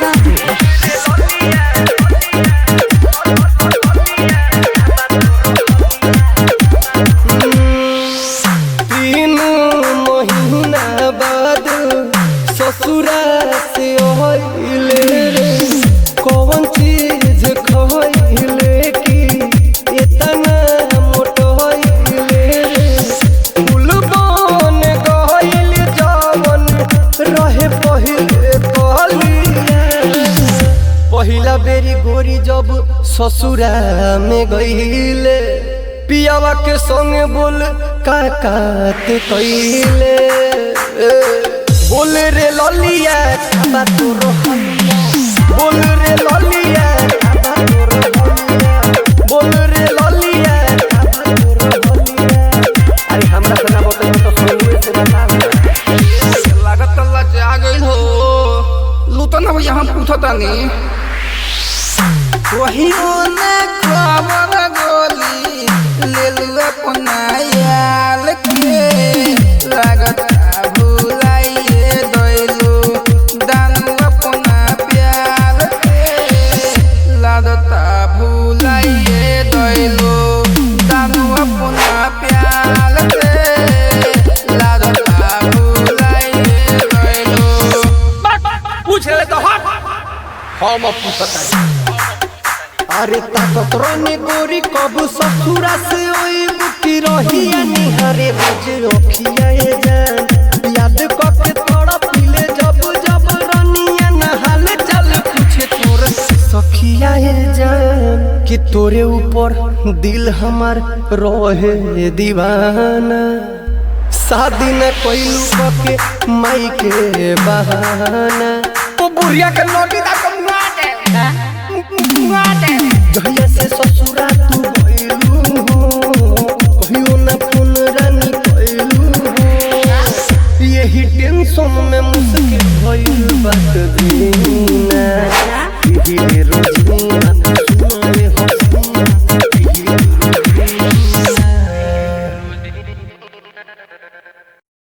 बाबू तीन महीना बाद ससुरा से ओइले रे कौन चीज खइले कि इतना मोटइले रे फूल बन गइल जवन रहे पहिले कलिया पहिला बेरी गोरी जब ससुरा में गईले पियावा के संगे बोल का कात कइले बोल रे ललिया खाबा तोरो हलिया बोल रे ललिया खाबा तोरो हलिया बोल रे ललिया खाबा तोरो हलिया अरे हमरा से ना बता तो सुनवे से बता लागत लजा गइल हो लुटन अब यहाँ पूछतानी वही ओने खबर गोली ले लू अपना याल के लागत भुलाइए दैलू दानू अपना प्याल के लागत भुलाइए दैलू दानू अपना प्याल के लागत भुलाइए दैलू पूछ ले तो हट हम पूछतानी अरे ताकत रहने गोरी कबू ससुरा से ओई बुकी रहिया निहारे बज रखिया ए जान याद करके तोड़ा पीले जब जब रनिया नहाल चल पूछे तोर सखिया ए जान कि तोरे ऊपर दिल हमार रहे दीवाना शादी न कोइलू के माई के बहाना वो बुढ़िया के नोटी दा कम ना दे ना दे जहिया से ससुर